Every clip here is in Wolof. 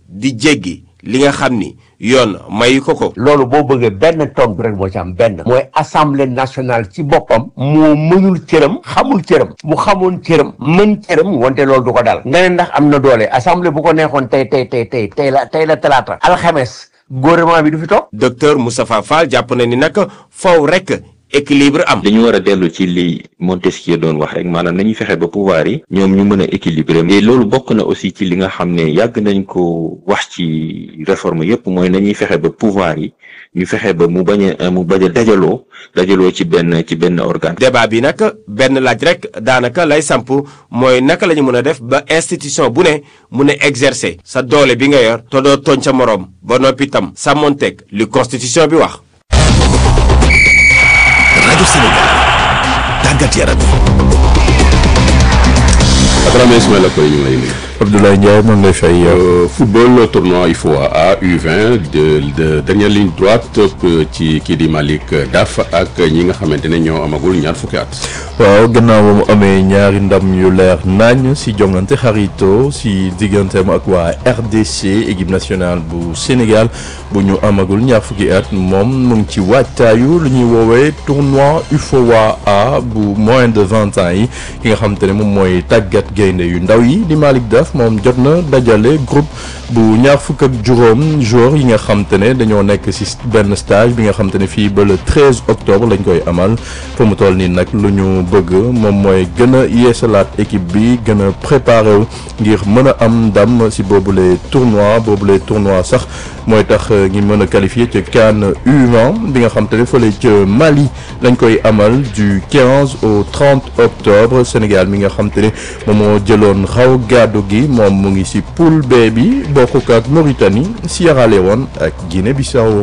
di jéggi li nga xam ni yoon mayu ko ko. loolu boo bëggee benn tontu rek moo ci am benn. mooy assemblée nationale ci boppam. moo mënul cëram. xamul cëram. mu xamoon cëram. mën cëram wante loolu du ko dal. nga ne ndax am na doole assemblée bu ko neexoon tey tey tey tey tey la tey la talaata. alxames gouvernement bi du fi toog. docteur Moustapha Fall jàpp na ni nag faw rek. équilibre am. dañu war a dellu ci li Montesquieu doon wax rek maanaam nañuy fexe ba pouvoir yi ñoom ñu mën a équilibrer et loolu bokk na aussi ci li nga xam ne yàgg nañ ko wax ci réforme yépp mooy nañuy fexe ba pouvoir yi ñu fexe ba mu bañ a mu bañ a dajaloo dajaloo ci benn ci benn organe. débat bi nag benn laaj rek daanaka lay samp mooy naka la ñu mën a def ba institution bu ne mun a exercer sa doole bi nga yor te doo tooñ sa moroom ba noppi tam sàmmonteeg li constitution bi wax. rajo Sénégal tàggat yaram Abrahima Ismaïla Koy ñu ngi lay nuyu. Abdoulaye Ndiaye maa ngi lay fay. football tournoi IFOA U20 de de dernière ligne droite ci kii di Malick Daf ak ñi nga xamante ne ñoo amagul ñaar fukki at. waaw gannaaw ba mu amee ñaari ndam yu leer nañ si jongante xarito si digganteem ak waa RDC équipe nationale bu Sénégal bu ñu amagul ñaar fukki at moom mu ngi ci waajtaayu lu ñuy woowee tournoi UFOA A bu moins de vingt ans yi ki nga xamante ne moom mooy tàggat gaynde yu ndaw yi di Malick Daf moom jot na dajale groupe bu ñaar fukk ak juróom joueurs yi nga xamante ne dañoo nekk si benn stage bi nga xamante ne fii ba le 13 octobre lañ koy amal fa mu toll nii nag lu ñu bëgg moom mooy gën a yeesalaat équipe bi gën a préparé wu ngir mën a am ndam si boobule tournoi boobule tournoi sax mooy tax ngi mën a qualifié ca CAN U20 bi nga xamante ne fële ca Mali lañ koy amal du 15 au 30 octobre Sénégal mi nga xamante ne moom moo jëloon xaw gàddu gi moom mu ngi si poule B bi bokk ak Mauritanie Sierra Leone ak Guinée-Bissau.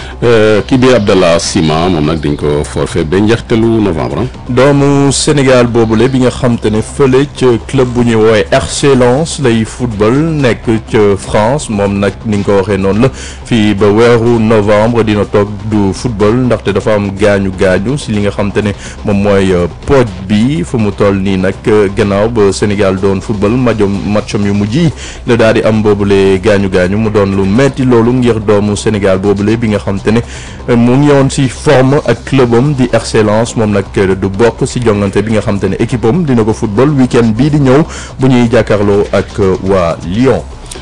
kii di Abdallah Sima moom nag dañ ko forfait ba njeextalu novembre. doomu Sénégal boobule bi nga xam te ne fële ca club bu ñuy woowee RC Lens lay football nekk ca France moom nag ni nga ko waxee noonu la fii ba weeru novembre dina toog du football ndaxte dafa am gaañu gaañu si li nga xam te ne moom mooy pooj bi fu mu toll nii nag gannaaw ba Sénégal doon football majom matcham yu mujj yi la daal di am boobule gaañu gaañu mu doon lu metti loolu ngir doomu Sénégal boobule bi nga xam te ne mu ngi yoon si forme ak clubam di RC Lens moom nag du bokk si jongante bi nga xam te ne équipe am dina ko football week-end bii di ñëw bu ñuy jàkkaarloo ak waa Lyon.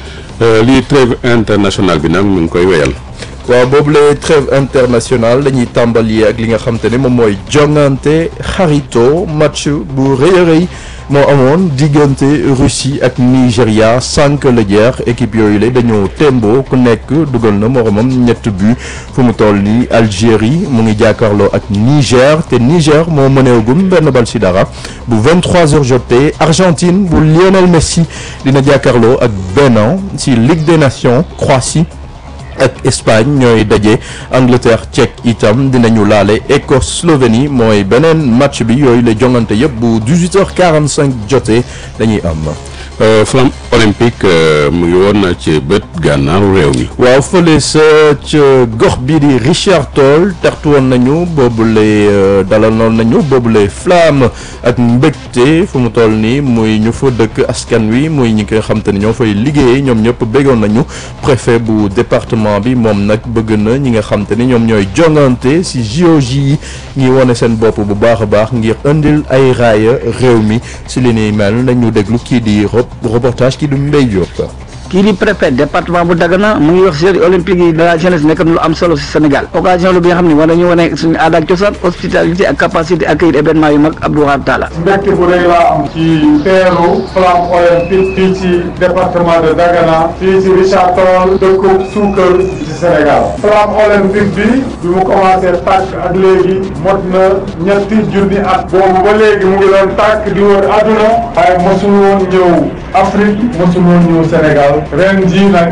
lii trêve international bi nag mu ngi koy wéyal. waaw boobule trêve international dañuy tàmbali ak li nga xam te ne moom mooy jongante xarito match bu rëy a rëy moo amoon diggante Russie ak Nigéria sànq la jeex équipe yooyu la dañoo tembo ku nekk dugal na moromam ñett but fu mu toll nii Algérie mu ngi jàkkaarloo ak Niger te Niger moo mëneegum benn bal si dara bu 23h jotee Argentine bu Lionel Messi dina jàkkaarloo ak Bénin si Ligue des Nations Croatie. ak Espagne ñooy daje Angleterre Tchèque itam dinañu laale Écosse Slovénie mooy beneen match bi yooyu la jongante yëpp bu 18h45 jotee dañuy am. flamme olympique mu ngi woon ci bët gànnaaru réew mi. waaw fële sa ca gox bii di Richard Toll tertu woon nañu boobule dalal noonu nañu boobule flamme ak mbégte fu mu toll nii muy ñu fa dëkk askan wi muy ñi nga xam te ne ñoo fay liggéeyee ñoom ñëpp béggoon nañu préfet bu département bi moom nag bëgg na ñi nga xam te ne ñoom ñooy jongante si JOJ yi ñi wane seen bopp bu baax a baax ngir indil ay raaya réew mi si li ni mel nañu déglu kii di reportage kii du Mbaye Diop. kii di préfet département bu Dagana mu ngi wax jeux olympiques yi de la jeunesse nekk na lu am solo si Sénégal occasion lu bi nga xam ne war nañu wane suñu aada ak cosaan hospitalité ak capacité accueillir événement yu mag Abdou Wahab Talla mbégte bu rëy laa am ci teeru flamme olympique fii ci département de Dagana fii ci Richard Toll dëkku suukar ci Sénégal flamme olympique bi bi mu commencé tàkk ak léegi mot na ñetti junni at boobu ba léegi mu ngi doon tàkk di wër àdduna waaye mosul woon ñëw Afrique mosul woon ñëw Sénégal ren jii nag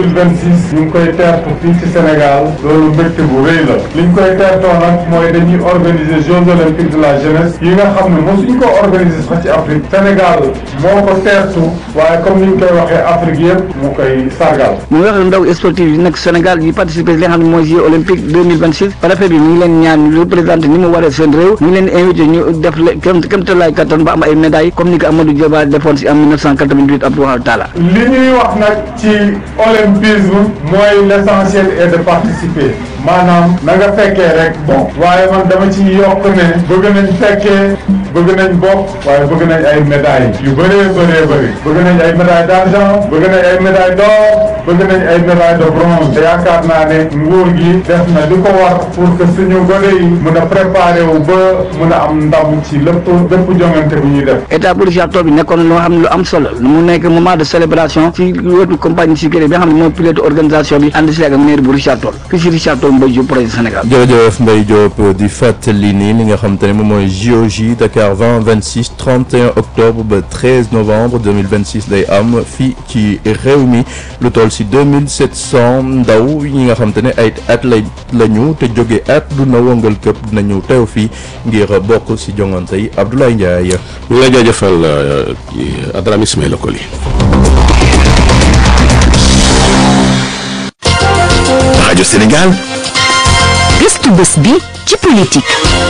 2026 ñu ngi koy teertu fii ci Sénégal loolu mbégte bu rëy la li ñu koy teertoo nag mooy dañuy organiser Jeux olympiques de la jeunesse yi nga xam ne mosuñ ko organiser sax ci Afrique Sénégal moo ko teertu waaye comme ni ñu koy waxee Afrique yëpp mu koy sargal mu wax ndaw sportif yi nekk Sénégal Sénégal yi participer li nga xam ne mooy Jeux olympiques 2026 préfet bi mi ngi leen ñaan ñu représenté ni mu waree seen réew mi ngi leen invité ñu def le kem kem tolluwaay kattan ba am ay médailles comme ni ko Amadou Diaba defoon si en 1988 Abdoulaye Talla. li ñuy wax nag ci olympisme mooy l'essentiel est de participer maanaam na nga fekkee rek bon waaye man dama ci yokk ne bëgg nañ fekkee bëgg nañ bokk waaye bëgg nañ ay médailles yu bëree bëree bëri bëgg nañ ay médailles d'argent bëgg nañ ay médailles d'or bëgg nañ ay médailles de bronze te yaakaar naa ne nguur gi def na li ko war pour que suñu gone yi mun a préparer wu ba mun a am ndam ci lépp lépp jongante bu ñuy def. état bu Richard Toll bi nekkoon loo xam ne lu am solo mu nekk moment de célébration ci wetu compagnie sécurité bi nga xam ne mooy pilote organisation bi ànd si ak maire bu Richard Toll fii si Richard Toll Mbaye Diop projet Sénégal. jërëjëf Mbaye Diop di fàttali ni li nga xam te ne moom mooy JOJ Dakar 20 26 31 octobre ba 13 novembre 2026 lay am fii ci réew mi lu toll si 2700 ndaw ñi nga xam te ne ay at lay lañu te jóge at du na wëngal këpp dinañu teew fii ngir bokk si jongante yi Abdoulaye Ndiaye. ñu ngi lay jaajëfal Adrame Ismaïla Koli. rajo Sénégal. gëstu bés bi ci politique.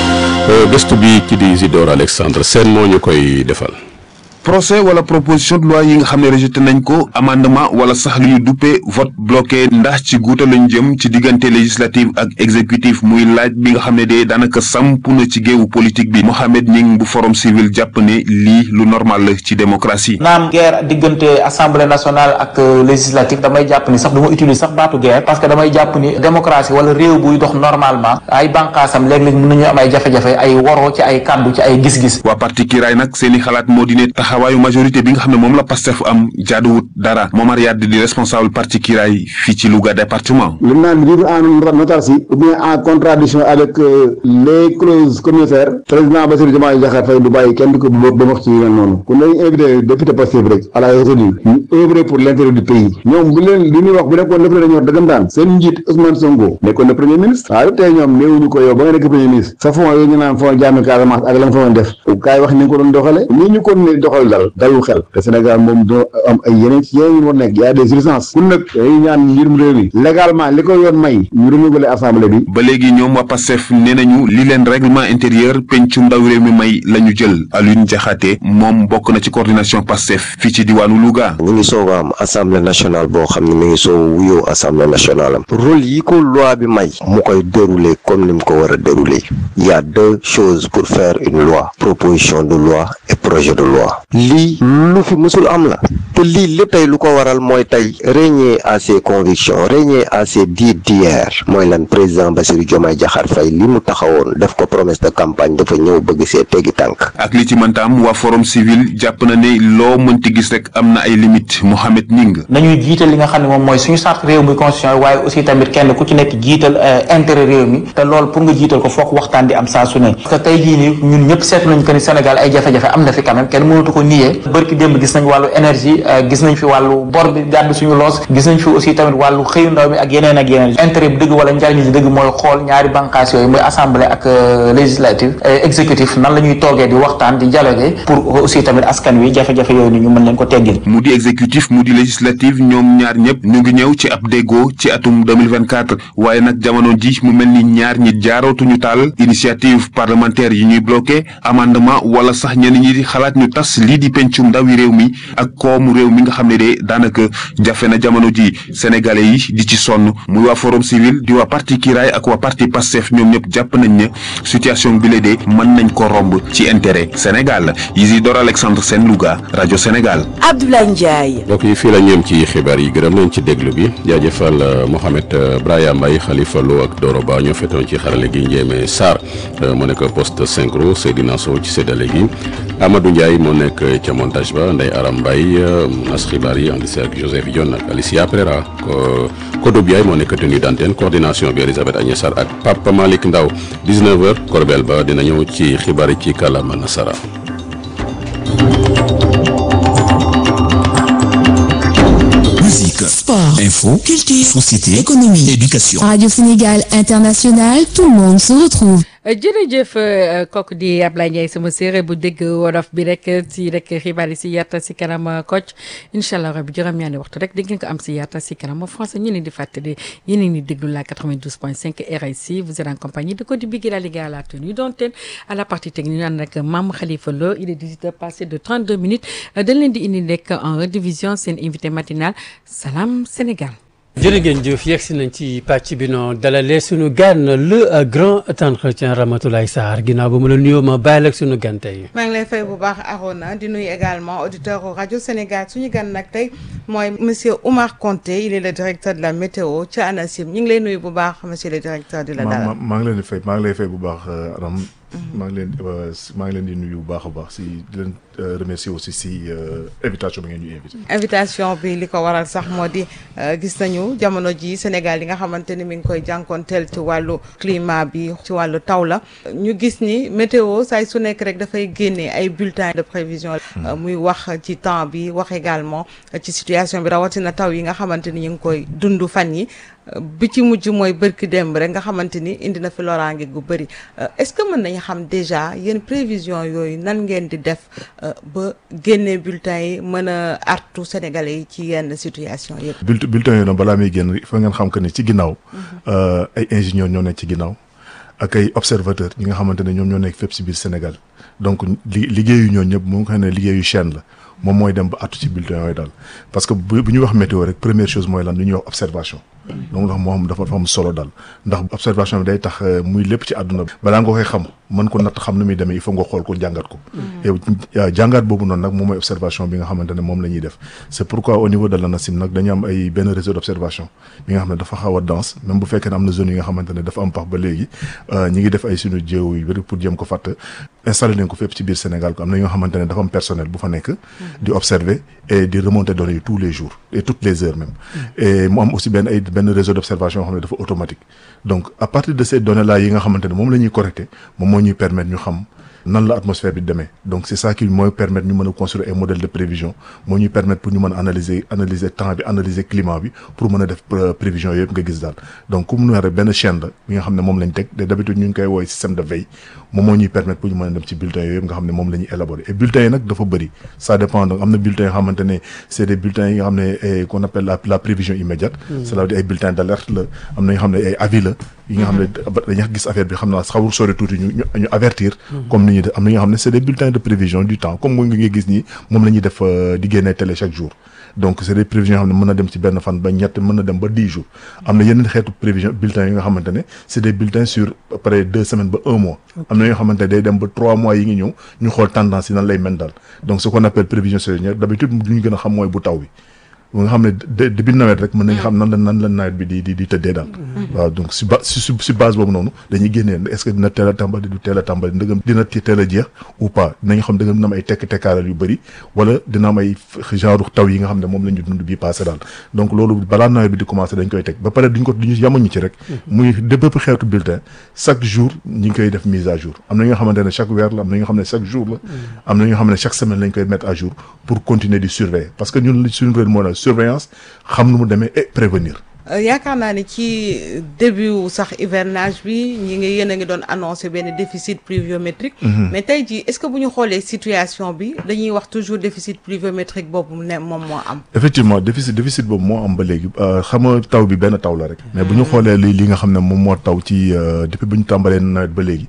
gëstu bi ki di Isidore Alexandre Sène moo ñu koy defal. procès wala proposition de loi yi nga xam ne rejeté nañ ko amendement wala sax lu ñu duppee vote bloqué ndax ci guuta lañ jëm ci diggante législative ak exécutif muy laaj bi nga xam ne de daanaka samp na ci géewu politique bi Mohamed Ning bu forum civil jàpp ne lii lu normal la ci démocratie. naam guerre diggante assemblée nationale ak législative damay jàpp ni sax du ma utiliser sax baatu guerre parce que damay jàpp ni démocratie wala réew buy dox normalement ay bànqaasam léeg-léeg mën nañu am ay jafe-jafe ay woroo ci ay kàddu ci ay gis-gis. waa parti Kiraay nag seeni xalaat moo di ne taxawaayu majorité bi nga xam ne moom la Pastef am jaaduwut dara Momar Yade di responsable parti Kiraay fii ci Louga département. li naan vivre en autarcie ou bien en contradiction avec les clauses communautaires président Bassirou Diomaye Diakhar Faye du bàyyi kenn du ko ba wax ci yu noonu kon dañuy invité député Pastef rek à la retenue ñu œuvrer pour l'intérêt du pays ñoom bu leen li ñuy wax bu nekkoon def dañu wax dëggantaan seen njiit Ousmane Sonko nekkoon na premier ministre waaye tey ñoom néewuñu ko yow ba nga nekk premier ministre sa fond yooyu ñu naan fond jaami Casamance ak la nga fa doon def kaay wax ni nga ko doon doxale nii ñu ko ne doxal dal dalul xel te Sénégal moom doo am ay yeneen ci yeneen yu war nekk y a des urgences kun nag dañuy ñaan njiitum réew mi légalement li ko yoon may ñu renouveler assemblée bi ba léegi ñoom waa Pastef nee nañu li leen règlement intérieur pencum ndaw réew mi may la ñu jël Alioune Diakhaté moom bokk na ci coordination Pastef fii ci diwaanu Louga. ñu ngi soog a am assemblée nationale boo xam ne mi ngi soog a wuyoo assemblée nationale am rôle yi ko loi bi may mu koy dérouler comme ni mu ko war a dérouler il y a deux choses pour faire une loi proposition de loi et projet de loi lii lu fi mësul am la te lii lépp tey lu ko waral mooy tey régner à ses convictions régner à ses dires d'hier mooy lan président Bassirou Diomaye Diakhar Faye li mu taxawoon def ko promesse de campagne dafa ñëw bëgg see teggi tànk ak li ci mënta am waa forum civil jàpp na ne loo mënti gis rek am na ay limites Mohamed Ning. nañuy jiital li nga xam ne moom mooy suñu charte réew mi constitution waaye aussi tamit kenn ku ci nekk jiital intérêt réew mi te loolu pour nga jiital ko foog waxtaan di am saa su ne parce que tey jii nii ñun ñëpp seetlu nañ que ni Sénégal ay jafe-jafe am na fi quand même kenn mënatu ko nier bërki démb gis nañ wàllu énergie gis nañ fi wàllu bor bi gàddu suñu loos gis nañ fi aussi tamit wàllu xëyu ndaw mi ak yeneen ak yeneen intérêt bi dëgg wala njariñ li dëgg mooy xool ñaari bànqaas yooyu mooy assemblée ak législative exécutif nan la ñuy toogee di waxtaan di dialoguer pour aussi tamit askan wi jafe-jafe yooyu ni ñu mën leen ko teggil mu di exécutif mu di législative ñoom ñaar ñëpp ñu ngi ñëw ci ab déggoo ci atum 2024 waaye nag jamono ji mu mel ni ñaar ñi jaarootuñu taal initiative parlementaire yi ñuy bloqué amendement wala sax ñenn ñi di xalaat ñu tas lii di pencum ndawi réew mi ak koomu réew mi nga xam ne de daanaka jafe na jamono ji sénégalais yi di ci sonn muy waa forum civil di waa parti Kiraay ak waa parti Pastef ñoom ñëpp jàpp nañ ne situation bi la de mën nañ ko romb ci intérêt Sénégal Isidore Alexandre Sène Louga rajo Sénégal. Abdoulaye Ndiaye. mbokk yi fii la ñu yem ci xibaar yi gërëm nañ ci déglu bi jaajëfal Mohamed Braya Mbaye Khalifa Lo ak Doro Ba ñoo fetoon ci xarale gi Ndiémé Sarr mu nekk poste synchro Seydina Sow ci séddale gi Amadou Ndiaye moo nekk ca montage ba Ndeye Aram Mbaye nas xibaar yi ànd si ak Joseph Dione ak Alicia Pereira Kodou Biaye moo nekk tenue d'antenne coordination bi Elisabeth Agnès Sarr ak Papa Malick Ndaw 19h Korbel ba dina ñëw ci xibaar yi ci kàllaama nasara Musique, sport, info, culture, société, économie, éducation. Radio Sénégal International, tout le monde se retrouve. jërëjëf kooku di Ablaye Ndiaye sama séeréer bu dégg wolof bi rek si rek xibaar yi si yatta si kanam Kocc incha allah rabi juróom-ñaari waxtu rek di ngeen ko am si yatta si kanam français ñu leen di fàttali yéen a ngi déglu la 92.5 RIC vous êtes en compagnie de Cody Bigué la Ligue à la tenue d'antenne à la partie technique ñu ànd ak Mame Khalifa Lo il est 18 heures passé de 32 minutes dañ leen di indi nekk en redivision seen invité matinal Salam Sénégal. jërë ngeen jëf yegg si nañ ci pàcc bi noo dalalee suñu gan le grand entretien Ramatoulaye Sarr ginnaaw ba mu la nuyoo ma bàyyi la ak suñu gan tey. maa ngi lay fay bu baax Arona di nuyu également auditeur rajo Sénégal suñu gan nag tey mooy monsieur Oumar Konté il est le directeur de la météo ca ANACIM ñu ngi lay nuyu bu baax monsieur le directeur di la dalal. maa ngi leen di fay maa ngi lay fay bu baax Aram. maa ngi leen maa ngi leen di nuyu bu baax a baax si di leen remercier aussi si invitation bi ngeen ñu invité. invitation bi li ko waral sax moo di gis nañu jamono ji Sénégal yi nga xamante ni mi ngi koy jànkoonteel ci wàllu climat bi ci wàllu taw la ñu gis ni météo saay su nekk rek dafay génne ay bulletins de prévision. muy wax ci temps bi wax également ci situation bi rawatina taw yi nga xamante ni ñu ngi koy dund fan yi. bi ci mujj mooy bërki démb rek nga xamante ni indi na fi loraange gu bëri est-ce que mën nañu xam déjà yéen prévision yooyu nan ngeen di def ba génnee bulletins yi mën a artu sénégalais yi ci yenn situation yëpp. bulletin bulletins yooyu nag balaa muy génn il faut ngeen xam que ni ci ginnaaw. ay ingénieurs ñoo nekk ci ginnaaw. ak ay observateurs ñi nga xamante ne ñoom ñoo nekk fépp si biir Sénégal donc li liggéeyu ñoo ñëpp moom nga xam ne liggéeyu chaîne la moom mooy dem ba artu ci bulletins yooyu daal parce que bu bu ñuy wax météo rek première chose mooy lan lu ñuy wax observation. donc ndax moo xam dafa dafa am solo daal ndax observation bi day tax muy lépp ci àdduna bi balaa nga koy xam mën ko natt xam nu muy demee il faut nga xool ko jàngat ko et jàngat boobu noonu nag moom mooy observation bi nga xamante ne moom la ñuy def c'est pourquoi au niveau de l'ANACIM nag dañu am ay benn réseau d'observation bi nga xam ne dafa xaw a dense même bu fekkee ne am na zone yi nga xamante ne dafa am pax ba léegi ñi ngi def ay suñu jéew yu bëri pour jéem ko fàtt installé nañ ko fépp ci biir Sénégal ko am na ñoo xamante ne dafa am personnel bu fa nekk di observer et di remonter données yi tous les jours et toutes les heures même et mu am aussi benn ay benn réseau d'observation yoo xam ne dafa automatique donc à partir de ces données là yi nga xamante ne moom la ñuy collecter moom moo ñuy permettre ñu xam nan la atmosphère bi demee donc c'est ça qui mooy permettre ñu mën a construire ay modèle de prévision moo ñuy permettre pour ñu mën a analyser analyser temps bi analyser climat bi pour mën a def prévision yëpp nga gis daal donc comme nu rek benn chaîne la bi nga xam ne moom lañ teg de d'habitude ñu ngi koy woowee système de veille moom moo ñuy permettre pour ñu mën a dem ci bulletins yooyu yëpp nga xam ne moom la ñuy élaborer et bulletins yi nag dafa bëri ça dépend donc am na bulletins yoo xamante ne c'est des bulletins yi nga xam ne qu'on appelle la la prévision immédiate cela veut dire ay bulletins d'alerte la am na yoo xam ne ay avis la yi nga xam ne dañuy gis affaire bi xam naa xawul sori tuuti ñu ñu avertir comme ni ñuy def am na ñoo xam ne c'est des bulletins de prévision du temps comme mooy nga gis nii moom la ñuy def di génnee télé chaque jour donc c'est des prévisions yoo xam ne mën na dem ci benn fan ba ñett mën na dem ba dix jours am na yeneen xeetu prévision bulletins yi nga xamante ne c'est des bulletins sur après deux semaines ba un mois am na yoo xamante ne day dem ba trois mois yi ngi ñëw ñu xool tendance yi nan lay mel daal donc ce qu'on appelle prévision saisonnière d'habitude lu ñu gën a xam mooy bu taw bi bu nga xam ne début nawet rek mën nañu xam nan la nan la nawet bi di di di tëddee daal waaw donc si ba si si base boobu noonu dañuy génnee est-ce que dina teel a tàmbali du teel a tàmbali ndëgam dina teel a jeex ou pas dinañ xam dëgam dina am ay tekk tekkaaral yu bëri wala dina am ay genre taw yi nga xam ne moom la ñu dund bii passé daal donc loolu balaa nawet bi di commencer dañ koy teg ba pare duñ ko duñu yamuñu ci rek muy de bépp xeetu bulletin chaque jour ñi ngi koy def mise à jour am na ñoo xamante ne chaque weer la am na ñoo xam ne chaque jour la am na ñoo xam ne chaque semaine lañ koy mettre à jour pour continuer di surveiller parce que ñun suñu rôle moo surveillance xam nu mu demee et prévenir yaakaar naa ni ci début sax hivernage bi ñi ngi yéen a ngi doon annoncé benn déficit pluviométrique mais tey jii est-ce que bu ñu xoolee situation bi dañuy wax toujours déficit pluviométrique boobu ne moom moo am effectivement déficit déficit boobu moo am ba léegi xam nga taw bi benn taw la rek mais bu ñu xoolee li li nga xam ne moom moo taw ci depuis bu ñu tàmbalee nawet ba léegi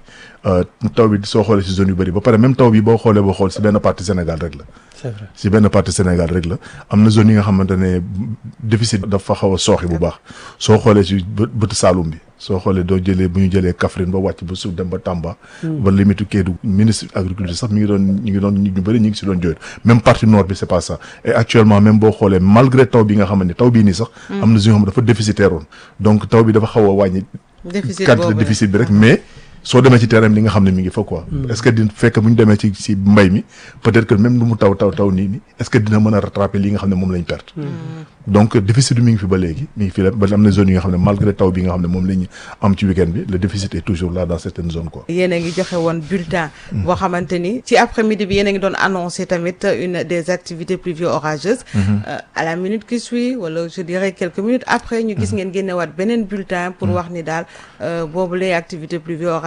taw bi soo xoolee ci zone yu bëri ba pare même taw bi boo xoolee boo xool ci benn partie Sénégal rek la c'est vrai ci benn partie Sénégal rek la am na zone yi nga xamante ne déficit dafa xaw a sooxi bu baax soo xoolee ci bëtu Saloum bi soo xoolee doo jëlee bu ñu jëlee Kaffrine ba wàcc ba suuf dem ba Tamba ba limite Kédougou ministre agriculture sax mi ngi doon ñu ngi doon ñu bëri ñu ngi ci doon jooytu même partie nord bi c'est pas ça et actuellement même boo xoolee malgré taw bi nga xamante ne taw bii nii sax am na zone yoo xam dafa déficitaire woon donc taw bi dafa xaw a wàññi quantité déficit bi rek mais soo demee ci terrain bi li nga xam ne mi ngi fa quoi. est-ce que dina fekk bu ñu demee ci ci mbay mi peut-être que même lu mu taw taw taw nii nii est-ce que dina mën a rattraper li nga xam ne moom lañ perte. donc déficit bi mi ngi fi ba léegi mi ngi fi la ba am na zone yi nga xam ne malgré taw bi nga xam ne moom la ñu am ci week-end bi le déficit est toujours là dans certaines zones quoi. yéen a ngi joxe woon bulletin. boo xamante ni ci après-midi bi yéen a ngi doon annoncer tamit une des activités pluvio-orageuses. à la minute qui suit wala je dirais quelques minutes après ñu gis ngeen génnewaat beneen bulletin pour wax ni daal boobu lay activité pluvio-orageuse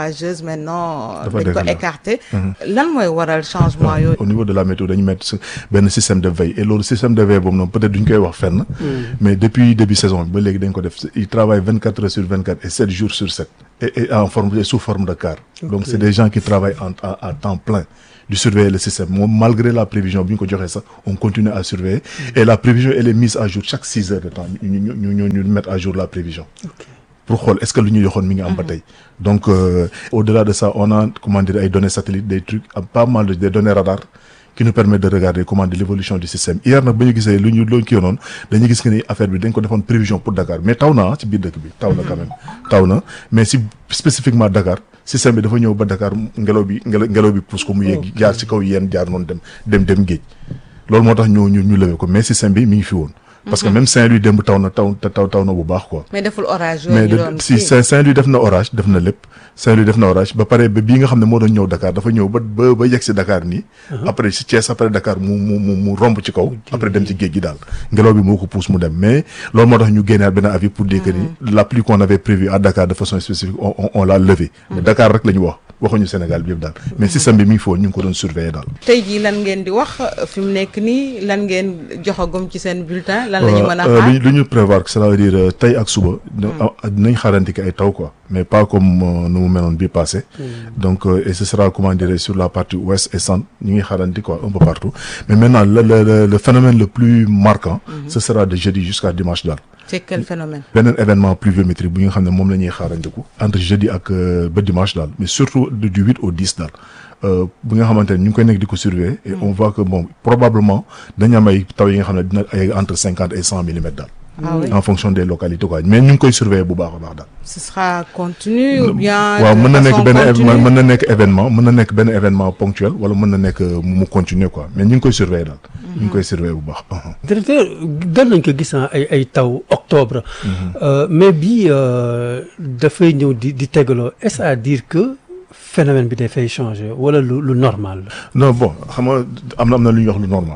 orageuse maintenant Dafa dañ ko décalé. écarté Mhm. lan mooy waral changement yooyu au niveau de la météo dañu mettre benn système de veille et loolu système de veille boobu noonu peut-être duñ koy wax fenn mais depuis début saison bi ba léegi dañ ko def il travaille vingt quatre heures sur vingt quatre et sept jours sur sept et, et en forme et sous forme de car donc Ok. c'est des gens qui travaillent en, à, à temps plein de surveiller le système moom malgré la prévision bi ñu ko joxee sax on continue à surveiller et la prévision elle est mise à jour chaque six heures de temps ñu ñu ñu ñu ñu mettre à jour la prévision pour xool est-ce que lu ñu joxoon mi ngi am ba tey donc euh, au-delà de ça on a comment dire ay données satellites des trucs ah, pas mal de des données radar qui nous permettent de regarder comment dire l'évolution du système hier nag ba ñu gisee lu ñu loolu kii noonu dañuy gis que ni affaire bi dañ ko defoon prévision pour Dakar mais taw na ah ci biir dëkk bi taw na quand même taw na mais si spécifiquement Dakar système bi dafa ñëw ba Dakar ngelaw bi ngelaw ngelaw bi pousse ko mu yéeg jaar ci kaw yéen jaar noonu dem dem dem géej loolu moo tax ñu ñu ñu lewee ko mais système bi mi ngi fi woon parce que Mhm. même Saint-Louis démb taw na taw taw taw na bu baax quoi mais deful orage yooyu mais ñu de, doon si kii. Saint- Saint-Louis def na orage def na lépp Saint-Louis def na orage ba pare ba bii nga xam ne moo doon ñëw Dakar dafa ñëw ba ba ba yegg si Dakar nii. après si Thiès après Dakar mu mu mu mu romb ci kaw. après dem ci géej gi daal ngelaw bi moo ko pousse mu dem mais loolu moo tax ñu génneewaat benn avis pour dire que ni la pluie qu'on avait prévue à Dakar de façon spécifique on on, on l'a levé. mais Dakar rek la ñu wax waxuñu Sénégal bi yëpp daal mais système bi mi ngi fi woon ñu ngi ko doon surveiller daal. tey jii lan ngeen di wax fi mu nekk nii lan ngeen joxagum ci seen bulletin lan la ñu mën a Euh, xaar lu ñu lu ñu prévoir c'est-à-dire euh, tey ak suba. dina- dinañ xaaranti ay taw quoi mais pas comme euh, nu mu meloon bii passé. donc euh, et ce sera comment dire sur la partie ouest et centre ñu ngi xaaranti quoi un peu partout mais maintenant le le le, le phénomène le plus marquant. ce sera de jeudi jusqu'à dimanche daal. c'est quel phénomène beneen événement pluviométrique bu nga xam ne moom la ñuy xaarandiku entre jeudi ak euh, ba dimanche daal mais surtout du du huit au dix daal euh, bu nga xamante ne ñu ngi koy nekk di ko surveiller et on voit que bon probablement dañu am ay taw yi nga xam ne dina ay entre cinquante et cent millimètres daal. Ah oui. en fonction des localités quoi mais ñu ngi koy surveiller bu baax a baax daal. ce sera continu ou bien waaw de mën na nekk façon benn continue? événement mën na nekk événement mën na nekk benn événement ponctuel wala mën na nekk euh, mu continuer quoi mais ñu ngi koy surveiller daal. ñu ngi koy surveiller bu baax. directeur gën nañ ko gis ah, ay ay taw octobre. Euh, mais bii euh, dafay ñëw di di tegaloo est-ce à dire que phénomène bi dafay changer wala lu lu normal la. non bon xam nga am na am na lu ñuy wax lu normal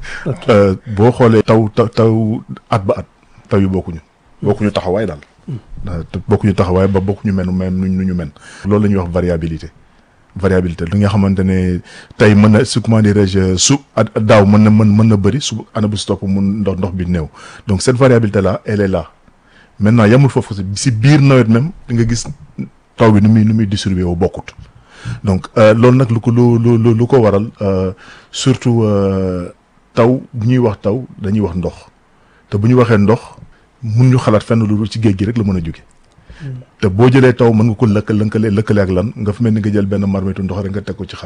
Euh, boo xoolee taw taw taw at ba at taw yi bokkuñu bokkuñu taxawaay daal Euh, te bokkuñu taxawaay ba bokkuñu men men nu nu ñu men loolu la ñuy wax variabilité variabilité li nga xamante ne tey mën na su comment dirais-je su at daaw mën na mën mën na bëri su année bu stop mun ndox ndox bi néew donc cette variabilité là elle est là maintenant yamul foofu si si biir nawet même di nga gis taw bi nu muy nu muy distribué wu bokkut donc euh, loolu nag lu ko lu lu lu lu ko waral euh, surtout euh, taw bu ñuy wax taw dañuy wax ndox te bu ñu waxee ndox mun ñu xalaat fenn lu dul ci géej gi rek la mën a jóge te boo jëlee taw mën nga ko lëkk lënkale lëkkale ak lan nga fa mel ni nga jël benn marmitu ndox rek nga teg ko ci xal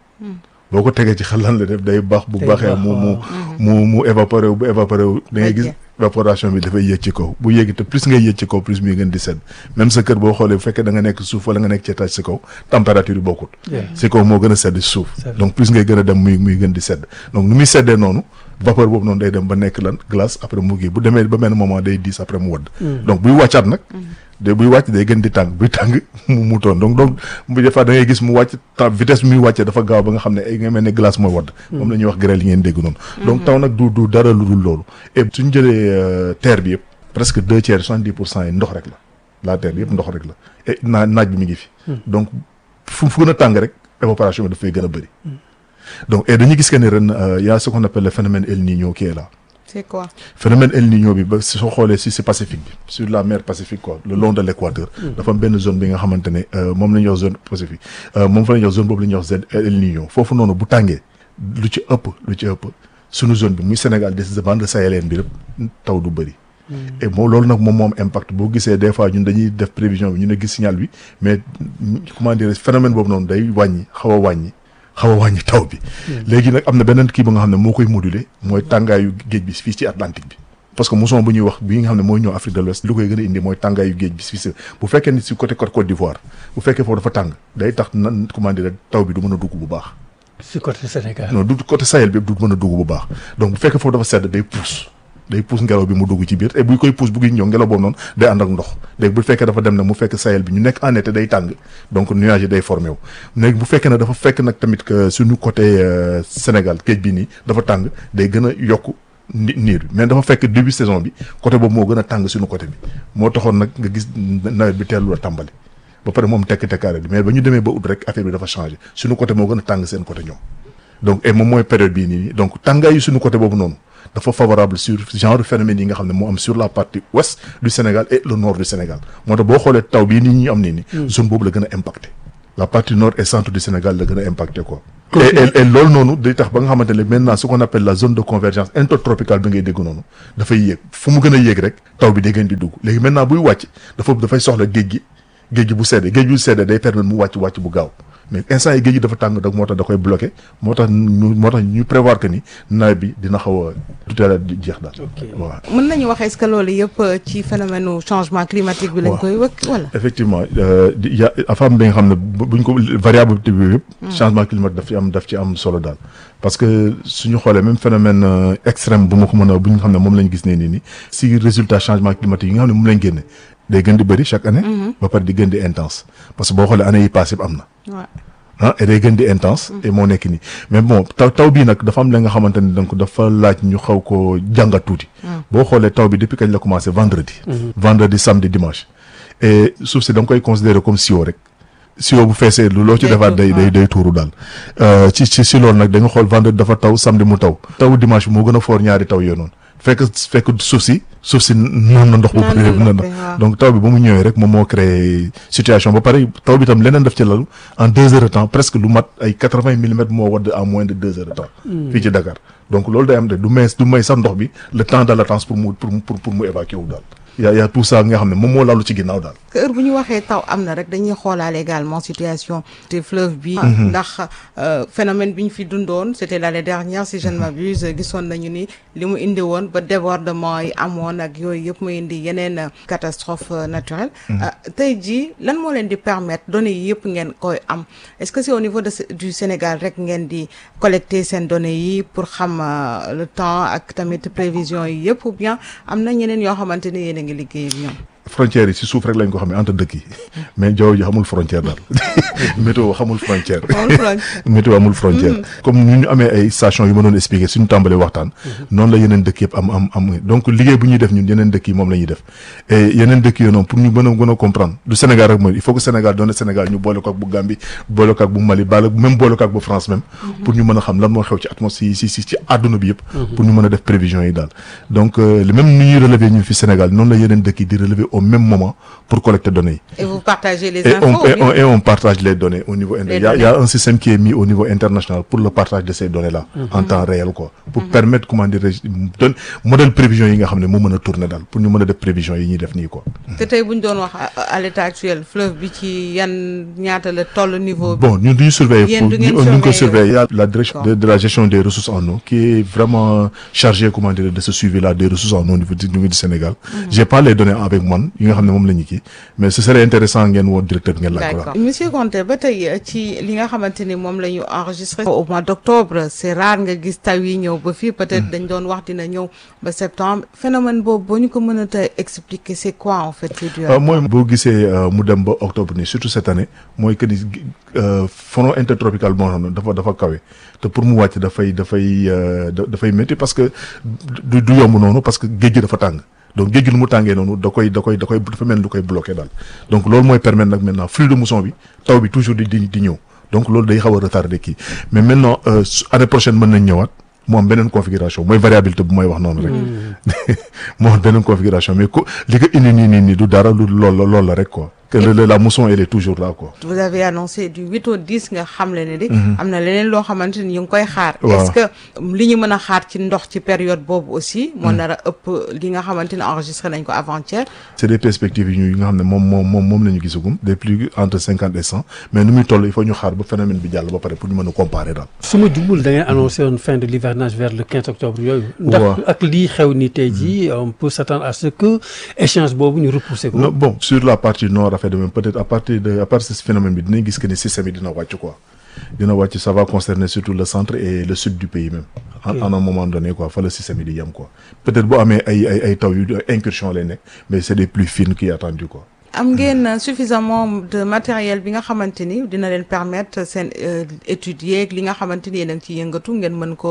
boo ko tegee ci xal lan la def day baax bu Day baaxee baax, mu mu waaw. mu mu évaporé wu bu évaporé wu da ngay gis Wàcce. évaporation bi dafay yéeg ci kaw bu yéegi te plus ngay yéeg ci kaw plus muy gën di sedd même sa kër boo xoolee bu fekkee da nga nekk suuf wala nga nekk ci étage si kaw température yi bokkut Yeah. si kaw moo gën a sedd si suuf C'est vrai. donc plus ngay gën a dem muy muy gën di sedd donc nu muy seddee noonu vapeur boobu noonu day dem ba nekk lan glace après mu gi bu demee ba benn moment day diis après mu wadd Mm. donc buy wàccaat nag de buy wàcc day gën di tàng buy tàng mu mu toon donc donc bu des fois da ngay gis mu wàcc temps vitesse bi muy wàccee dafa gaaw ba nga xam ne ay nga mel ne glace mooy wadd moom la ñuy wax grêle yi ngeen dégg noonu donc taw nag du du dara lu dul loolu et suñ jëlee euh, terre bi yëpp presque deux tiers soixante dix pour cent yi ndox rek la la terre bi yëpp ndox rek la et naa naaj bi mi ngi fi donc fu fu gën a tàng rek évaporation bi dafay gën a bëri donc et dañuy gis que ne ren euh, y a ce qu'on appelle le phénomène El Niño qui est là c'est quoi phénomène El Niño bi ba soo xoolee si si Pacifique bi sur la mer Pacifique quoi le long de l'équateur dafa am benn zone bi nga xamante ne euh, moom la ñuy wax zone Pacifique euh, moom fa la ñuy wax zone boobu la ñuy wax zone El Niño foofu noonu bu tàngee lu ci ëpp lu ci ëpp suñu zone bi muy Sénégal des bande sahélienne bi rek taw du bëri et moom loolu nag moom moom impact boo gisee des fois ñun dañuy def prévision bi ñu ne gis signal bi mais comment dire phénomène boobu noonu day wàññi xaw a wàññi xaw a wàññi taw bi léegi nag am na beneen kii ba nga xam ne moo koy moduler mooy tàngaayu géej bi fii ci Atlantique bi parce que mousson bu ñuy wax bi nga xam ne mooy ñëw Afrique de l'Ouest lu koy gën a indi mooy tàngaayu géej bi fii si bu fekkee ni si côté Côte Côte d'Ivoire bu fekkee foofu dafa tàng day tax nan comment dire taw bi du mën a dugg bu baax si côté Sénégal. non du côté Sahel bi du mën a dugg bu baax donc bu fekkee foofu dafa sedd day pousse day pousse ngelaw bi mu dugg ci biir et buy koy pousse bu gi ñëw ngelaw boobu noonu day ànd ak ndox léegi bu fekkee dafa dem nag mu fekk Sahel bi ñu nekk en été day tàng donc nuage yi day formé wu léegi bu fekkee nag dafa fekk nag tamit que suñu côté euh, Sénégal géej bi nii dafa tàng day gën a yokk ni niir bi mais dafa fekk début saison bi côté boobu moo gën a tàng suñu côté bi moo taxoon nag nga gis nawet bi teelul a tàmbali ba pare moom tekk tekkaare bi mais ba ñu demee ba ut rek affaire bi dafa changé suñu côté moo gën a tàng seen côté ñoom donc et moom mooy période bii nii donc tàngaay yi suñu côté boobu noonu dafa favorable sur genre phénomène yi nga xam ne moo am sur la partie ouest du Sénégal et le nord du Sénégal moo tax boo xoolee taw bii nii ñu am nii nii zone boobu la gën a impacté la partie nord et centre du Sénégal la gën a impacté quoi et et loolu noonu day tax ba nga xamante ne maintenant ce qu'on appelle la zone de convergence intertropicale bi ngay dégg noonu dafay yéeg fu mu gën a yéeg rek taw bi day gën di dugg léegi maintenant buy wàcc dafa dafay soxla géej gi géej gi bu seddee géej gi bu seddee day permettre mu wàcc wàcc bu gaaw mais instant yi géej gi dafa tàng donc moo tax da koy bloqué moo tax ñu moo tax ñu prévoir que ni nawet bi dina xaw a tuteel a jeex daal. waaw. mën nañu wax est-ce que loolu yëpp ci phénomène changement climatique bi lañ koy wëkk wala. effectivement di y' a dafa am bi nga xam ne buñ ko variabilité bi yëpp. changement climatique daf ci am daf ci am solo daal. parce que suñu xoolee même phénomène extrême bu ma ko mën a bu ñu xam ne moom lañ gis ne nii nii si résultat changement climatique yi nga xam ne moom lañ génne day gën di bëri chaque année. ba pare di gën di intense parce que boo xoolee année yi passé am na. ah et day gën di intense. et moo nekk nii mais bon taw taw bii nag dafa am la nga xamante ne donc dafa laaj ñu xaw ko jàngat tuuti. boo xoolee taw bi depuis kañ la commencé vendredi. vendredi samedi dimanche. et suuf si da nga koy considérer comme sio rek. sio bu feesee lu loo ci defaat day day day tuuru daal. ci ci si loolu nag da nga xool vendredi dafa taw samedi mu taw. taw dimanche bi moo gën a foor ñaari taw yooyu noonu. fekk fekk suuf si suuf si naan na ndox bu bëri na donc taw bi ba mu ñëwee rek moom moo créé situation ba pare taw bi tam leneen def ci lalu en deux heures de temps presque lu mat ay quatre vingt millimètres moo wadd en moins de deux heures de temps fii ci Dakar donc loolu day am de du may du may sax ndox bi le temps de latence pour mu pour pour pour mu évacuer wu daal y a y a tout ça nga xam ne moom moo lalu ci ginnaaw daal que heure bu ñu waxee taw am na rek dañuy xoolaale également situation te fleuve bi ndax phénomène bi ñu fi dundoon c'était l'année dernière si je ne m'abuse gisoon nañu ni li mu indi woon ba débordement yi amoon ak yooyu yëpp mu indi yeneen catastrophe naturelle tey jii lan moo leen di permettre données yi yëpp ngeen koy am est-ce que c'est au niveau de du Sénégal rek ngeen di collecter seen données yi pour xam le temps ak tamit prévision yi yëpp ou bien am na ñeneen yoo xamante ni yéen a ngi liggéey ak ñoom frontières yi si suuf rek lañ ko xamee entre dëkk yi mais jaww ji xamul frontière daal météo xamul frontière météo amul frontière comme ñu ñu amee ay station yu ma doon expliqué suñu tàmbalee waxtaan noonu la yeneen dëkk yëpp am am am donc liggéey bu ñuy def ñun yeneen dëkk yi moom la ñuy def et yeneen dëkk yi noonu pour ñu mën a gën a comprendre du Sénégal rek mooy il faut que Sénégal doon Sénégal ñu boole ko ak bu Gambie boole ko ak bu Mali bala même boole ko ak bu France même pour ñu mën a xam lan moo xew ci atmosphère si si ci àdduna bi yëpp pour ñu mën a def prévision yi daal donc le même ni ñuy relever ñun fi Sénégal noonu la yeneen dëkk yi di relever au même moment pour collecter données et vous partagez les et infos on, et, on, et on partage les données au niveau il y, a, il y a un système qui est mis au niveau international pour le partage de ces données là mm -hmm. en temps réel quoi pour mm -hmm. permettre comment dire donne modèle prévision yi nga xam ne moo mën a tourner daal pour ñu mën a def prévision yi ñuy def nii quoi te tey bu ñu doon wax à l'état actuel fleuve bi ci yan ñaata la toll niveau bon ñun duñu surveiller Yéen du ngeen ñu ngi ko surveiller surveiller il y a la direction de, de la gestion des ressources en eau qui est vraiment chargée comment dire de ce suivi là des ressources en eau au niveau du niveau du Sénégal j'ai pas les données avec man yi nga xam ne moom la ñu kii mais ce serait intéressant ngeen woon directeur ngeen laaj ko d'accord monsieur Konté ba tey ci li nga xamante ni moom la ñu enregistré au mois d'octobre c'est rare nga gis taw yi ñëw ba fii peut-être dañ doon wax dina ñëw ba septembre phénomène boobu boo ñu ko mën a tey expliquer c'est quoi en fait c'est dû à mooy boo gisee mu dem ba octobre nii surtout cette année mooy que ni front intertropical boo xam ne dafa dafa kawe te pour mu wàcc dafay dafay dafay métti parce que du du yomb noonu parce que géej gi dafa tàng donc géej gi nu mu tàngee noonu da koy da koy da koy dafa mel ni lu koy bloqué daal donc loolu mooy permettre nag maintenant flux de mousson bi taw bi toujours di di di ñëw donc loolu day xaw a retardé kii mais maintenant année prochaine mën nañ ñëwaat mu am beneen configuration mooy variabilité bu may wax noonu rek moo am beneen configuration mais ko li ko indi nii nii nii du dara lu lool la loolu la rek quoi que le- la mousson elle est toujours là quoi vous avez annoncé du 8 au 10 nga xam le ne di am na leneen loo xamante ni ñu ngi koy xaar Waaw. est-ce que li ñu mën a xaar ci ndox ci période boobu aussi moo nar a ëpp li nga xamante ni enregistré nañ ko avant-hier c'est des perspectives yi ñu yi nga xam ne moom moom moom moom la ñu gisagum des plus entre cinquante et cent mais nu muy toll il faut ñu xaar ba phénomène bi jàll ba pare pour ñu mën a comparer daal su ma jubul da ngeen annoncé woon fin de l'hivernage vers le 15 octobre yooyu. ndax Waaw. ak lii xew ni tey jii on peut s'attendre à ce que échange boobu ñu repousser ko. Non, bon sur la partie nord affaire de même peut-être à partir de à partir de ce phénomène bi dinañ gis que ni système yi dina wàcc quoi dina wàcc ça va concerner surtout le centre et le sud du pays même en, Ok. en un moment donné quoi fa le système yi di yem quoi peut-être boo amee ay ay ay taw yu incursion lay nekk mais c'est des plus fines qui est attendu quoi am ngeen suffisamment de matériel bi nga xamante ni dina leen permettre seen euh, étudier ak li nga xamante ni yéen a ngi ciy yëngatu ngeen mën ko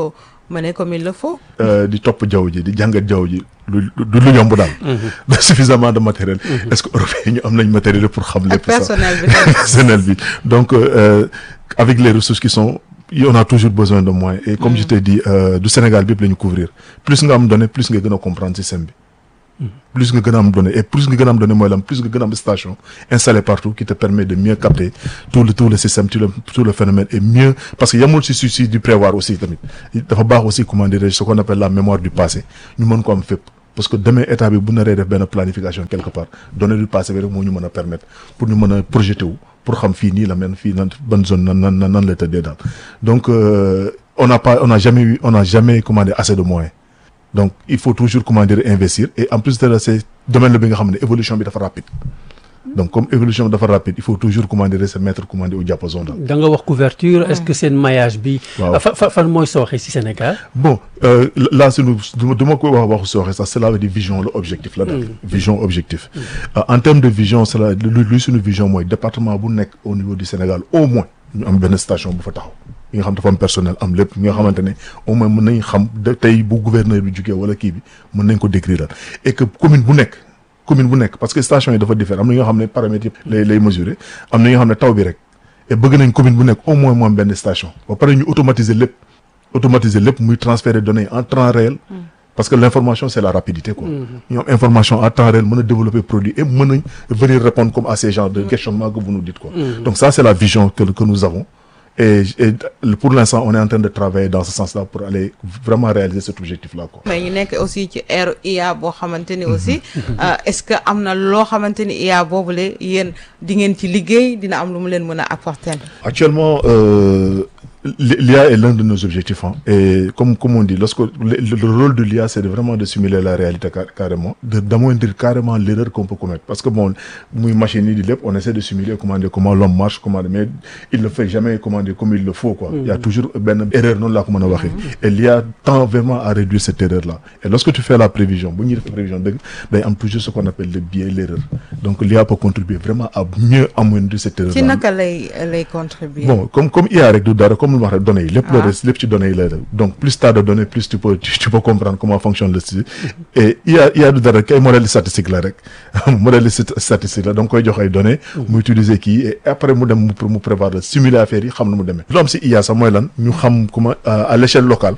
mener comme il le faut. euh, di topp jaww ji di jàngat jaww ji lu du lu yomb daal. suffisamment de matériel. est-ce que européens ñu am nañ matériel pour xam lépp. sax personnel bi tamit. personnel bi donc euh, avec les ressources qui sont on a toujours besoin de moyens et comme je t'ai dit euh, du Sénégal bi yëpp la ñu couvrir plus nga am données plus nga gën a comprendre système bi. plus nga gën a am données et plus nga gën a am données mooy lan plus nga gën a am station installée partout qui te permet de mieux capter tout le tout le système tout le tout le phénomène et mieux parce que yamul si si si du prévoir aussi tamit dafa baax aussi comment dirais-je ce qu'on appelle la mémoire du passé ñu mën ko am fépp parce que demain état bi bu naree def benn planification quelque part données du passé bi rek moo ñu mën a permettre pour ñu mën a projeter wu pour xam fii nii la mel fii nan ban zone nan nan nan nan la tëddee daal donc euh, on n'a pas on n'a jamais eu on n'a jamais comment dire assez de moyens donc il faut toujours comment dire investir et en plus de ça c'est domaine la bi nga xam ne évolution bi dafa rapide donc comme évolution bi dafa rapide il faut toujours comment dire se mettre comment dire au diapason daal. da nga wax couverture est-ce que seen maillage bi. waaw fa fa fan mooy sooxe ci Sénégal. bon euh, là sunu du ma ko wax waxu sooxe sax cela veut dire vision la objectif la daal. vision objectif. Euh, en termes de vision cela lu luy sunu vision mooy département bu nekk au niveau du Sénégal au moins ñu am benn station bu fa taxaw. yi nga xam dafa am personnel am lépp ñi nga xamante ne au moins mën nañ xam de tey bu gouverneur bi jugee wala kii bi mën nañ ko décrire et que commune bu nekk commune bu nekk parce que station yi dafa différent am na ñoo xam ne paramètres yëpp lay lay mesurer am na ñoo xam ne taw bi rek et bëgg nañ commune bu nekk au moins mu am benn station ba pare ñu automatiser lépp automatiser lépp muy transférer données en temps réel parce que l'information c'est la rapidité quoi ñu am information en temps réel mën a développer produit et mën nañ venir répondre comme à ces genres de questionnements que vous nous dites quoi donc ça c'est la vision que que nous avons Et, et pour l'instant on est en train de travailler dans ce sens-là pour aller vraiment réaliser cet objectif-là quoi. mais ñu nekk aussi ci ère IA boo xamante ni aussi est-ce que am na loo xamante ni IA boobule yéen di ngeen ci liggéey dina am lu mu leen mën a apporter. Actuellement euh, l'IA est l'un de nos objectifs hein. et comme comme on dit lorsque le, le rôle de l'IA c'est de vraiment de simuler la réalité car, carrément de d'amoindrir carrément l'erreur qu'on peut commettre parce que bon muy machine yi di lépp on essaie de simuler comment dire comment l'homme marche comment dire mais il ne fait jamais comment dire comme il le faut quoi il y a toujours benn erreur noonu laa ko mën a waxee et l'IA tend vraiment à réduire cette erreur là et lorsque tu fais la prévision bu ñuy def prévision dëgg day am toujours ce qu'on appelle le biais l'erreur donc l'IA peut contribuer vraiment à mieux amoindrir cette erreur là ci naka lay lay contribuer. bon comme comme IA rek du dara comme lu wax rek données yi lépp la des lépp ci données yi lay def donc plus t'as de données plus tu peux tu, tu peux comprendre comment fonctionne le système et IA IA du dara kay modèle statistique la rek modèle statistique la da nga koy jox ay données mu utiliser kii et après mu dem mu mu prévoir la simuler affaire yi xam na mu demee lu am si IA sax mooy lan ñu xam comment à l'échelle locale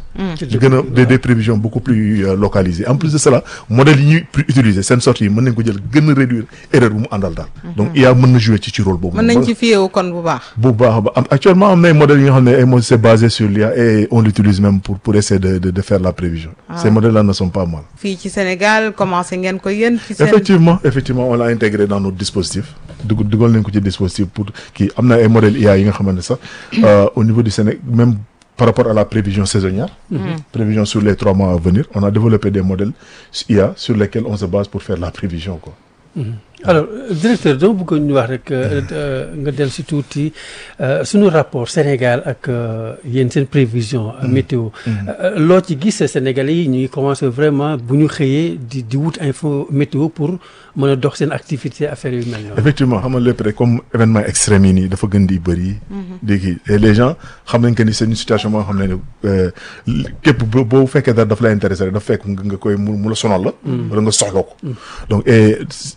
di gën a des des prévisions beaucoup plus euh, localisées en plus de cela modèles yi ñuy utiliser seen sorte yi mën nañ ko jël gën a réduire erreur bu mu àndal daal donc IA mën na jouer ci ci rôle boobu mën nañ ci fiyewu kon bu baax. bu baax ba am actuellement am na ay modèles yi nga xam ne ay modèles c'est basé sur l'IA et on l'utilise même pour pour essayer de de, de faire la prévision Ah. ces modèles-là ne sont pas mal fii ci Sénégal commencé ngeen ko yéen. ci seen effectivement effectivement on l'a intégré dans notre dispositif dugg dugal nañ ko ci dispositif pour kii am na ay modèles IA yi nga xamante ne sax euh, au niveau du Sénégal même par rapport à la prévision saisonnière Mhm. prévision sur les trois mois à venir on a développé des modèles IA sur lesquels on se base pour faire la prévision quoi Mhm. alors euh, directeur dama bëgg ñu wax rek euh, euh, nga dellu si tuuti euh, suñu rapport Sénégal ak euh, yéen seen prévision euh, météo Euh, loo ci gis Sénégalais yi ñu ngi commencé vraiment bu ñu xëyee di di wut info météo pour mën a dox seen activité affaire yu mel noonu effectivement xam nga lépp rek comme événement extrême yi nii dafa gën di bëri. di kii et les gens xam nañ que ni c'est une situation moo xam ne ne euh, képp boo boo fekkee dara daf la intéressé rek daf fekk nga nga koy mu mu la sonal la. Mm. wala nga soxla ko. donc et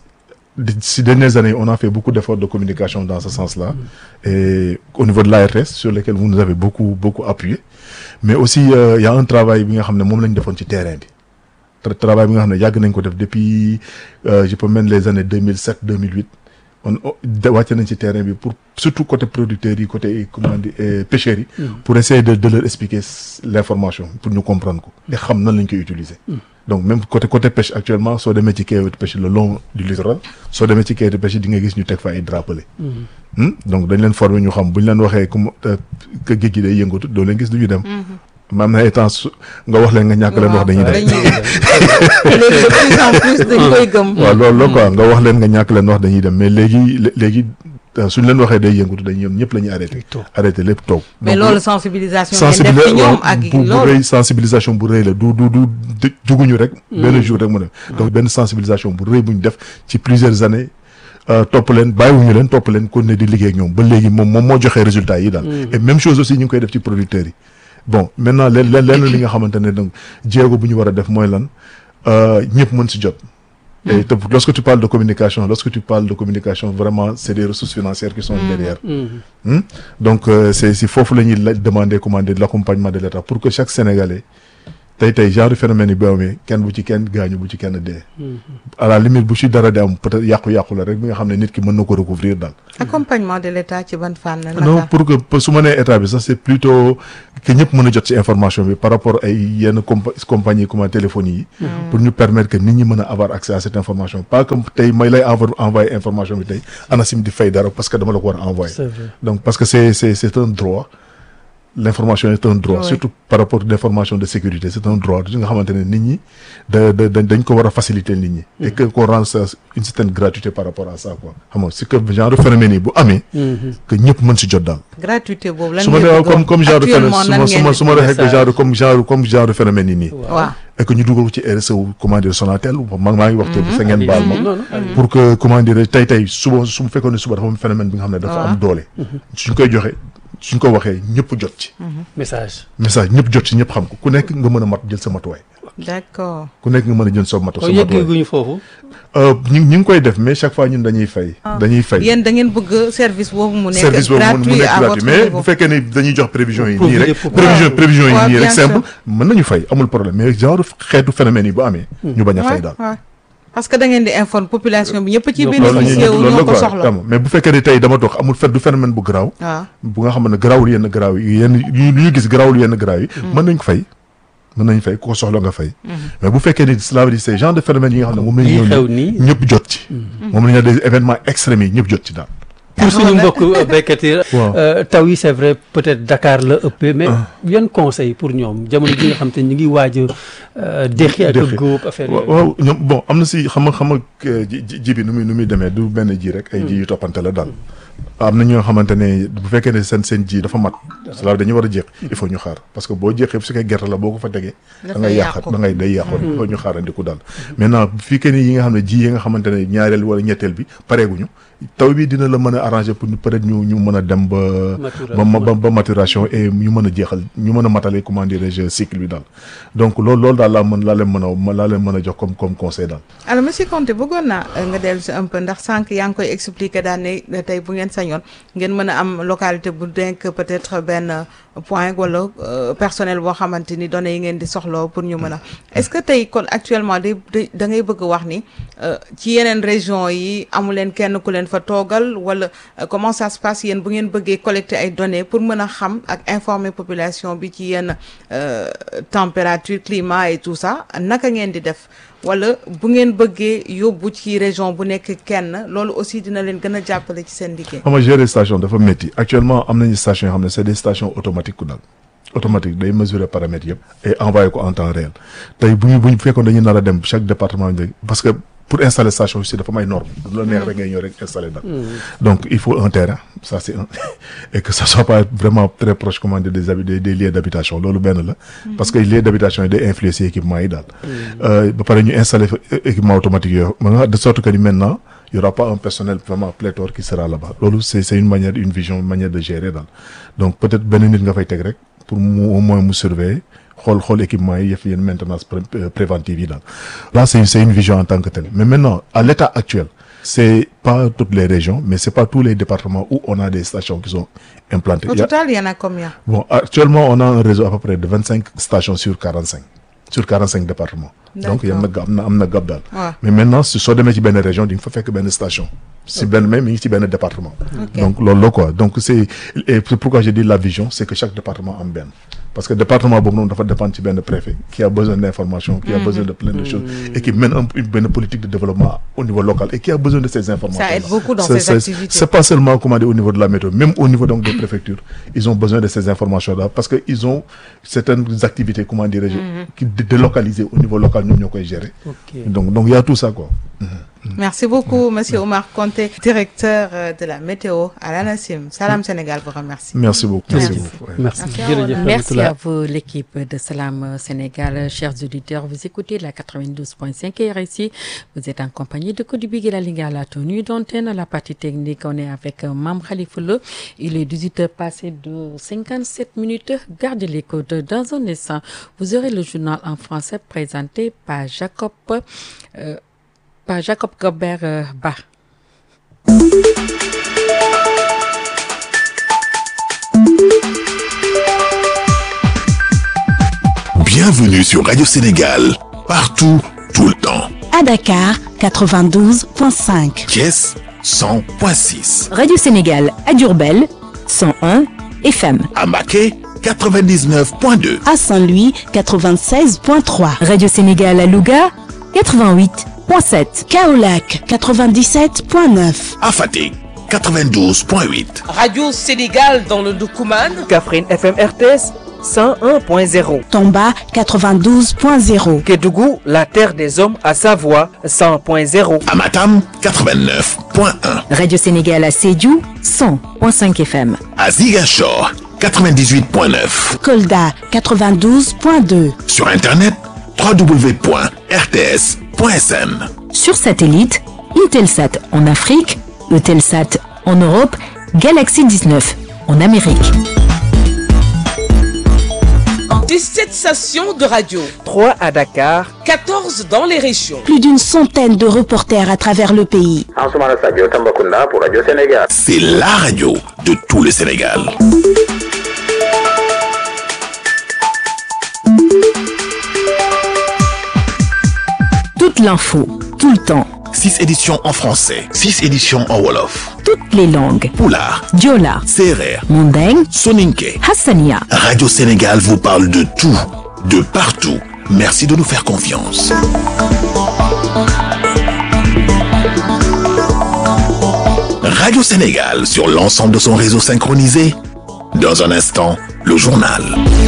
di- ces dernières années on a fait beaucoup d'efforts de communication dans ce sens-là. et au niveau de l'ARS sur lesquels vous nous avez beaucoup beaucoup appuyé mais aussi euh, il y a un travail bi nga xam ne moom la ñu defoon ci terrain bi. tra- travail bi nga xam ne yàgg nañ ko def depuis euh, je peux même les années 2007 2008 on on- de- wàcce nañ ci terrain bi pour surtout côté producteurs yi côté comment dire euh, pêcheurs yi. Mm. pour essayer de de leur expliquer s- l'information pour ñu comprendre ko. et xam nan lañ koy utiliser. Mm. donc même côté côté pêche actuellement soo demee ci quai de pêche le long du littoral soo demee ci quai de pêche di nga gis ñu teg fa ay drapelés. Mhm. Hmm? donc dañ leen former ñu xam bu ñu leen waxee comme euh, que géej gi day yëngatu doo leen gis du ñu dem. maam na ay temps su nga wax leen nga ñàkk leen wax dañuy dem. léegi de plus en plus dañ koy gëm. waaw loolu la quoi nga wax leen nga ñàkk leen wax dañuy dem mais léegi lé- léegi euh, suñ leen waxee day yëngatu dañuy ñoom ñëpp la ñuy arrêté. arrêté lépp toog. mais Donc, loolu sensibilisation ngeen def sensibilisation ci ñoom ak bu bu loolu. rëy sensibilisation bu rëy la du du du du juguñu rek. benn jour rek mu dem. donc benn sensibilisation bu rëy bu ñu def ci plusieurs années euh, topp leen bàyyiwuñu leen topp leen continuer di liggéey ak ñoom ba léegi moom moom moo joxee résultats yi daal. Mm. et même chose aussi ñu ngi koy def ci producteurs yi. bon maintenant leen leen lenn li nga xamante ne donc jéego bu ñu war a def mooy lan ñëpp mën si jot et te- lorsque tu parles de communication lorsque tu parles de communication vraiment c'est des ressources financières qui sont derrière Hmm? donc euh, c'est si foofu la ñuy la demander commander l'accompagnement de l'État pour que chaque Sénégalais tey tey genre phénomène yi bu amee kenn bu ci kenn gaañu bu ci kenn dee à la limite bu ci dara di am peut-être yàqu-yàqu la rek bi nga xam ne nit ki mën na ko recouvrir daal accompagnement de l'État ci ban fànn naka non pour que pour su ma nee état bi sax c'est plutôt que ñëpp mën a jot ci information bi par rapport ay yenn compa compagnie comme téléphonie yi pour ñu permettre que nit ñi mën a avoir accès à cette information pas que tey may lay envo envoyer information bi tey ANACIM di fay dara parce que dama la ko war a envoyer C'est vrai. donc parce que c'est c'est c'est un droit l'information est un droit Oui. surtout par rapport à l'information de sécurité c'est un droit li nga xamante ne nit ñi da da da- dañ ko war a faciliter nit ñi et que qu'on rende ça une certaine gratuité par rapport à ça quoi xam nga c'est que genre phénomène yi bu amee que ñëpp mën si jot daal gratuité boobu lan su ma ngeen nee bëgg comme comme genre phénomène actuellement su nan ma su ngeen ma di su ma waxee que message. genre comme genre comme genre phénomène yi nii waaw et que ñu dugal ko ci RSE wu comment dire Sonatel ma maa ngi wax tur bi sa ngeen baal ma Non, non, allez. pour que comment dire tey tey suba su mu fekkoon ne suba dafa am phénomène bi nga xam ne dafa am doole suñ koy joxe suñ ko waxee ñëpp jot ci message message ñëpp jot ci ñëpp xam ko ku nekk nga mën a mat jël sa matuwaay d'accord ku nekk nga mën a jël sa matu kon sa matuwaay yegguñu foofu Euh, ñu ñu ngi koy def mais chaque fois ñun dañuy fay dañuy fay yéen da ngeen bëgg service boobu mu nekk service boobu mu mu gratuit nekk à gratuit votre mais niveau bu fekkee ne dañuy jox prévision yi Pour nii profiter rek pour- prévision Waaw. prévision yi Waaw, nii rek bien simple sûr. mën nañu fay amul problème mais genre xeetu phénomène yi bu amee ñu bañ a fay Ouais, daal ouais. parce que da ngeen di informer population bi ñëpp ci Donc, loolu la ñuy bénéficier wu loolu la ñoo ko quoi soxla xam nga mais bu fekkee ne tey dama toog amul fet du phénomène bu garaaw waaw bu nga xam ne garaawul yenn garaaw yi yenn yu ñu gis garaawul yenn garaaw yi mën nañ ko fay mën nañ fay ku ko soxla nga fay mais bu fekkee ni cela veut dire c'est genre de phénomène yi nga xam ne moom lañ Yi ñëw xew nii nii. ñëpp jot ci moom la ñu des événements extrêmes yi ñëpp jot ci daal pour suñu mbokk béykat yi Waaw. euh, taw yi c'est vrai peut-être Dakar la ëppee mais yan conseil pour ñoom jamono ji nga xam te ñu ngi waaj a déqi ak Déqi. góob affaire waaw yooyu waaw ñoom bon am na si xam nga xam nga ji ji- ji bi nu muy nu muy demee du benn ji rek ay ji yu toppante la daal am na ñoo xamante ne bu fekkee ne seen seen ji dafa mat cela veut dire dañuy war a jéq il faut ñu xaar parce que boo jéqee su fekkee gerte la boo ko fa tegee da ngay yàqat da ngay day yàqoon il faut ñu xaarandiku daal maintenant bu fekkee ne yi nga xam ne ji yi nga xamante ne ñaareel wala ñetteel bi pareeguñu taw bi dina la mën a arranger pour ñu peut-être ñu ñu mën a dem ba ba ba ba maturation et ñu mën a jeexal ñu mën a matale comment dirais-je cycle bi daal donc loolu loolu daal laa mën laa leen mën a laa leen mën a jox comme comme conseil daal alors monsieur Conté bëggoon naa euh, nga dellu si un peu ndax sànq yaa ngi koy expliquer daan ne ne tey bu ngeen sañoon ngeen mën a am localité bu denk peut-être benn euh, point wala euh, personnel boo xamante ni données yi ngeen di soxla pour ñu mën a est-ce que tey kon actuellement da da ngay bëgg wax ni euh, ci yeneen région yi amu leen kenn ku leen fa toogal wala euh, comment ça se passe yéen bu ngeen bëggee collecter ay données pour mën a xam ak informer population bi ci yenn euh, température climat et tout ça naka ngeen di def wala bu ngeen bëggee yóbbu ci région bu nekk kenn loolu aussi dina leen gën a jàppale ci seen liggéey. xam nga gérer station dafa métti actuellement am nañu station yoo xam ne c'est des stations automatiques ku daal automatique day mesurer paramètres yëpp et envoyer ko en temps réel tey bu ñu bu ñu fekkoon dañuy nar a dem chaque département bi parce que pour installer station aussi dafa may norme du la neex rek ngay ñëw rek installer daal donc il faut un terrain ça c'est un et que ça soit pas vraiment très proche comment dire des habi- des des lieux d'habitation loolu benn la parce que lieux d'habitation yi day influencer équipement yi daal Euh, ba pare ñu installer fa é- équipement automatique yooyu ma nga de sorte que ni maintenant il y aura pas un personnel vraiment pléthore qui sera là-bas loolu c'est c'est une manière une vision une manière de gérer daal donc peut-être benn nit nga fay teg rek pour mu au moins mu surveiller xool xool équipement yi yëf yenn maintenance pré- euh, préventive yi daal là c'est c'est une vision en tant que telle mais maintenant à l'état actuel c'est pas toutes les régions mais c'est pas tous les départements où on a des stations qui sont implantées Au Il y a- total, il y en a combien Bon, actuellement, on a un réseau à peu près de 25 stations sur 45. Sur 45 départements. Donc, il y a un gap, am na gap daal. Ouais. Mais maintenant, si soo demee ci benn région, di nga fa fekk benn station. Si benn même, mi ngi ci benn département. Ok. Donc, loolu la quoi. Donc, c'est, et c'est pourquoi j'ai dit la vision, c'est que chaque département am benn. Parce que département boobu noonu dafa dépendre ci benn préfet qui a besoin d'informations, qui a Mhm. besoin de plein de choses et qui mène un, une benn politique de développement au niveau local et qui a besoin de ces informations. Ça aide beaucoup dans C'est- ces c'est- activités. C'est pas seulement comment dire, au niveau de la météo, même au niveau donc des préfectures, ils ont besoin de ces informations-là parce que ils ont certaines activités, comment dirais-je, Mhm. qui dé- délocalisées au niveau local, nous, nous, gérer. Ok. Donc, donc il y a tout ça, quoi. Merci beaucoup, Monsieur Omar Conté, directeur euh, de la météo à la Nassim. Salam Sénégal vous remercie. Merci beaucoup. Merci. Merci beaucoup. ouais. Merci. Merci, Merci à vous, l'équipe de Salam Sénégal. Chers auditeurs, vous écoutez la 92.5 RSI. Vous êtes en compagnie de Kodibig et la Ligue à la tenue d'antenne. La partie technique, on est avec euh, Mam Khalifoulou. Il est 18h passé de 57 minutes. Gardez l'écoute. Dans un instant, vous aurez le journal en français présenté par Jacob, euh, par Jacob Gobert euh, Bach. Bienvenue sur Radio Sénégal, partout, tout le temps. À Dakar, 92.5. Thiès 100.6, Radio Sénégal à Durbel, 101 FM. à Maquet 99.2, À Saint-Louis, 96.3. Radio Sénégal à Louga, 88.7. Kaolac, 97.9. à Fatick 92.8, Radio Sénégal dans le Doukouman. Kaffrine FM RTS 101.0. Tomba, 92.0. Kédougou, la terre des hommes à Savoie 100.0. à Matam 89.1, Radio Sénégal à Sédiou, 100.5 FM. à Ziguinchor 98.9, Kolda, 92.2. sur Internet www.rts.sn. Sur satellite, Intelsat en Afrique, Eutelsat en Europe, Galaxy 19 en Amérique. 17 stations de radio. 3 à Dakar. 14 dans les régions. Plus d'une centaine de reporters à travers le pays. Ansoumana Sadio Tambacounda pour Radio Sénégal. C'est la radio de tout le Sénégal. Toute l'info, tout le temps, 6 éditions en français, 6 éditions en Wolof, toutes les langues. Poulard, Diola, Serer, Mandeng, Soninke. Hassania. Radio Sénégal vous parle de tout, de partout. Merci de nous faire confiance. Radio Sénégal sur l'ensemble de son réseau synchronisé. Dans un instant, le journal.